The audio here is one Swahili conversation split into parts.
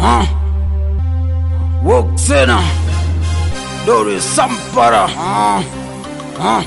ah. Woksena Dore Sampara ah. Ah.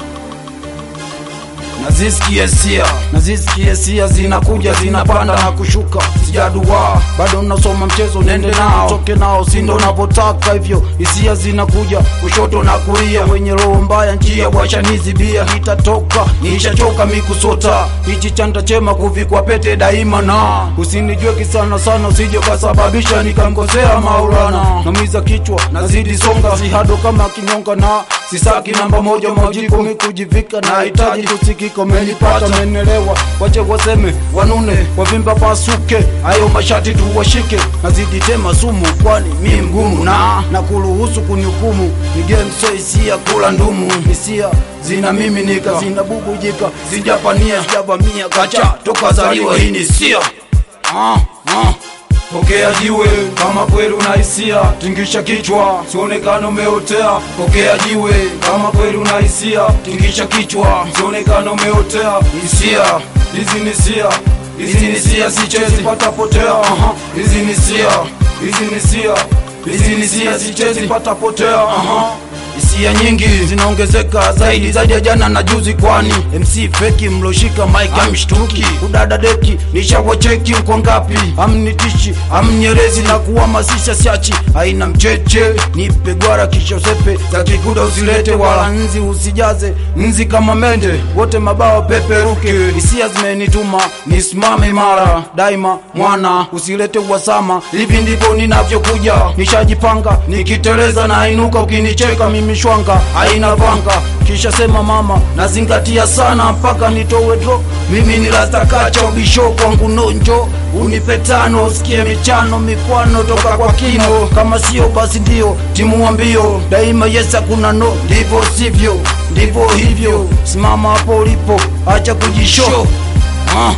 Nazisikia sia, nazisikia sia zinakuja zinapanda na kushuka, sijadua bado nasoma mchezo, nende nao toke nao, sindo navyotaka hivyo. Hisia zinakuja kushoto na kulia, wenye roho mbaya njia washanizibia, nitatoka nishachoka mikusota, hichi chanda chema kuvikwa pete daima, na usinijue kisana sana, usije kasababisha nikamkosea Maulana. Namiza kichwa nazidi songa, sihado kama kinyonga, na sisaki namba moja majiko mikujivika, nahitaji kusikika, menipata menelewa, wache waseme wanune, wavimba pasuke, hayo mashati tuwashike, nazidi tema sumu, kwani mi mgumu na na kuruhusu kunihukumu, ni game so hisia kula ndumu, hisia zina miminika, zina bubujika, sijapania, sijavamia, kacha toka zaliwa, hii ni sia ah, ah. Pokea jiwe kama kweli una hisia, tingisha kichwa, sionekana umeotea. Pokea jiwe kama kweli una hisia, tingisha kichwa, sionekana umeotea. Hisia hizi ni sia, hizi ni sia, sichezi pata potea. Aha, hizi ni sia, hizi ni sia, hizi ni sia, sichezi pata potea. Aha. Hisia nyingi zinaongezeka zaidi zaidi ya jana na juzi, kwani MC feki mloshika mic amshtuki, udada deki nishawacheki mko ngapi? Amnitishi amnyerezi na kuhamasisha siachi, haina mcheche nipe gwara kisha sepe za kikuda usilete, wala nzi usijaze nzi kama mende, wote mabawa peperuke. Hisia zimenituma nisimame imara daima, mwana usilete uhasama, hivi ndivyo ninavyokuja, nishajipanga nikiteleza na inuka, ukinicheka mimi shwanga haina vanga, kisha sema mama, nazingatia sana mpaka nitowe dro. Mimi ni rastakacha ubisho kwangu nonjo, unipe tano usikie michano mikwano toka kwa kino, kama sio basi ndio timu wa mbio daima. Yes hakuna no, ndivyo sivyo, ndivyo hivyo. Simama hapo ulipo, acha kujisho ah.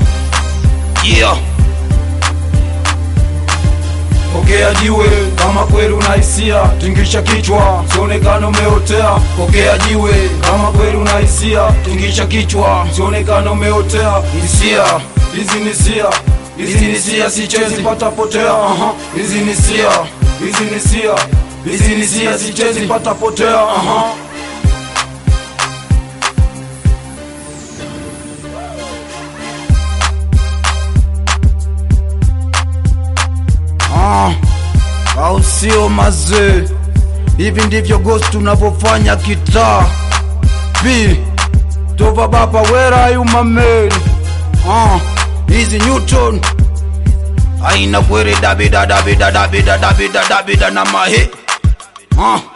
yeah. Pokea jiwe kama kweli una hisia, tingisha kichwa, sionekana umeotea. Pokea jiwe kama kweli una hisia, tingisha kichwa, sionekana umeotea. Hisia hizi ni sia, hizi ni sia, sichezi pata potea. Aha, hizi ni sia, hizi ni sia, hizi ni sia, sichezi pata potea. Aha. Ah, au sio mazee? Hivi ndivyo ghost tunavyofanya kitaa. B Tova baba, where are you my man? Ah, hizi Newton aina kwere dabida dabida dabida dabida dabida na mahe ah